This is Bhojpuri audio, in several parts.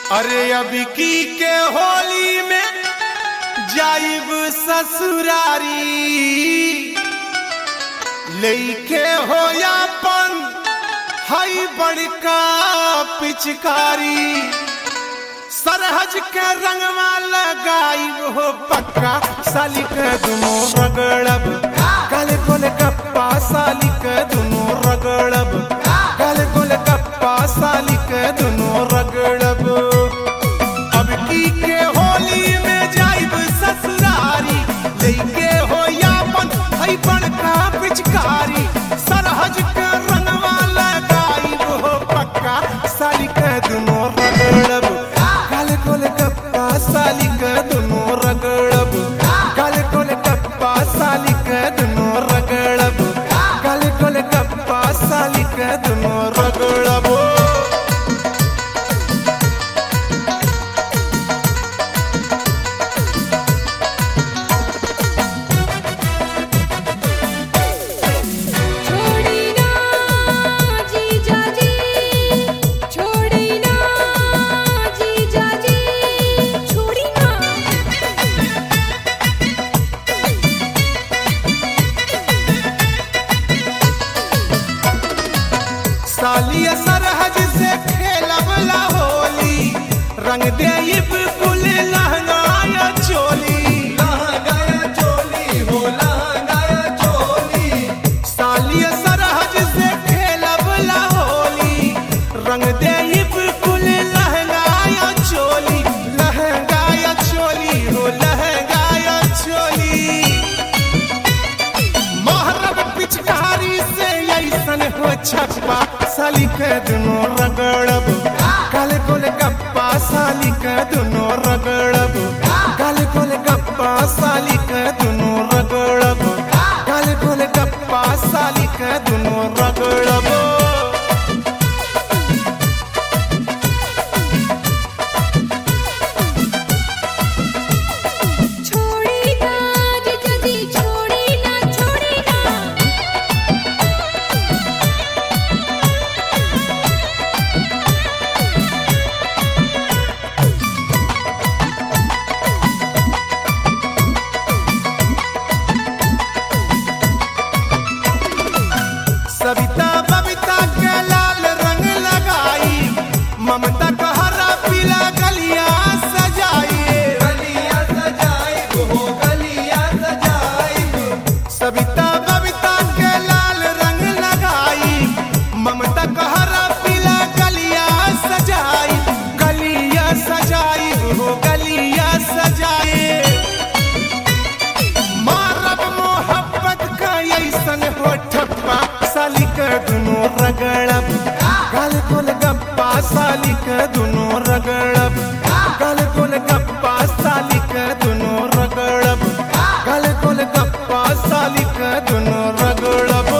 अरे अभी की के होली में जाइब ससुरारी लेके हो यापन हई बड़का पिचकारी सरहज के रंगवा लगाइब हो पक्का साली के दुनो रगड़ब काले कोले कप्पा साली के दुनो रगड़ब काले कोले कप्पा साली के दुनो रगड़ब अब की के होली में जाइब ससुरारी लेके हो यापन हई बड़का पिचकारी सरहज के रंगवा लगाइब हो पक्का साली के दुनो रगड़ब काले कोले कप्पा साली के दुनो रगड़ब काले कोले कप्पा साली के दुनो रगड़ब काले कोले कप्पा साली के दुनो रगड़ब छोड़ी ना जीजा जी छोड़ी ना जीजा जी छोड़ी ना सालिया सरहज से खेलबला होली रंग देब कुल लहंगाया चोली लहंगाया चोली हो लहंगाया चोली सालिया सरहज से खेलबला होली रंग देब कुल लहंगाया चोली लहंगाया चोली हो लहंगाया चोली मोहरब पिचकारी से ऐसन हो छप्पा साली के दुनो रगड़ब काले कोले गप्पा साली के दुनो रगड़ब काले कोले गप्पा साली के दुनो रगड़ब काले कोले गप्पा साली के दुनो रगड़ब छोड़ी ना जीजा जी छोड़ी ना छोड़ी ना सविता बबिता के लाल रंग लगाई ममता का हरा पीला गलिया सजाई गलिया सजाई हो गलिया सजाई सविता बबिता के लाल रंग लगाई ममता का हरा पीला गलिया सजाई गलिया सजाई हो गलिया सजाई मारब मोहब्बत का ऐसन हो ठप्पा साली के दुनो रगड़ब गाल कोल गप्पा साली के दुनो रगड़ब गाल कोल गप्पा साली के दुनो रगड़ब गाल कोल गप्पा साली के दुनो रगड़ब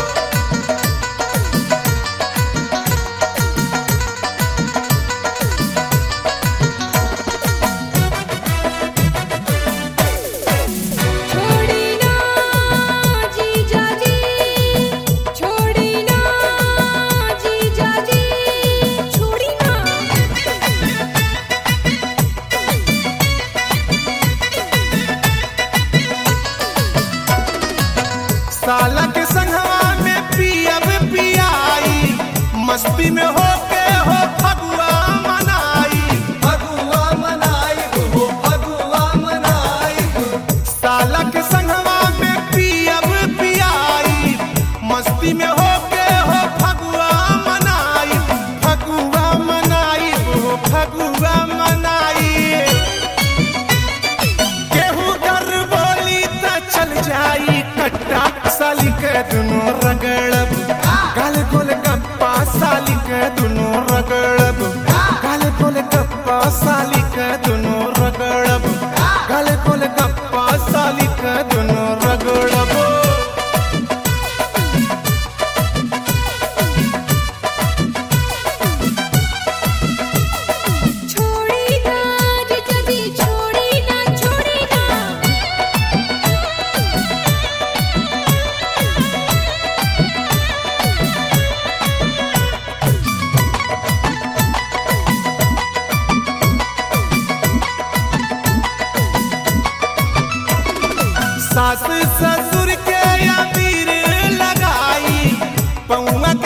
छोड़ी ना जीजा जी छोड़ी ना जीजा जी छोड़ी ना साला के संगवा में पियब पियाई मस्ती में हो के हो फगुआ मनाई फगुआ मनाई हो फगुआ मनाई साला के संगवा में पियब पियाई मस्ती में हो के हो फगुआ मनाई फगुआ मनाई हो फगुआ मनाई केहू कर बोली त चल जाई कट्टा साली के दुनो रगड़ब काल कोल गप्पा साली के दुनो रगड़ब काल कोल गप्पा साली के दुनो रगड़ब काल कोल गप्पा साली के दुनो रगड़ब छोड़ी ना जीजा जी छोड़ी ना छोड़ी ना साली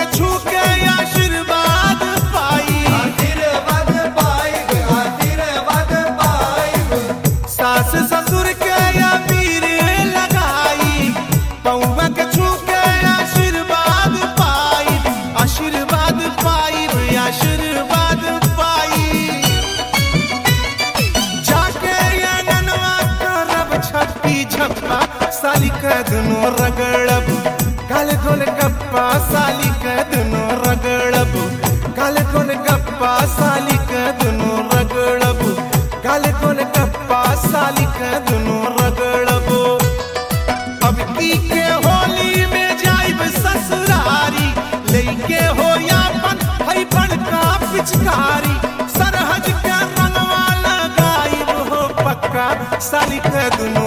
के छू के आशीर्वाद पाई आशीर्वाद पाइब आशीर्वाद पाइब सास ससुर के या पीर लगाई पौवा के छू के आशीर्वाद पाई आशीर्वाद पाई आशीर्वाद पाई जाके या ननवा करब छप्पी छप्पा साली का दुनो रगड़ब काल गोल गप्पा साली का दुनो रगड़ब काल गोल गप्पा साली का दुनो रगड़ब काल गोल गप्पा साली का दुनो रगड़ब अब की के होली में जाइब ससुरारी लेके हो यापन हई बड़का पिचकारी सरहज के रंगवा लगाइब हो पक्का साली के दुनो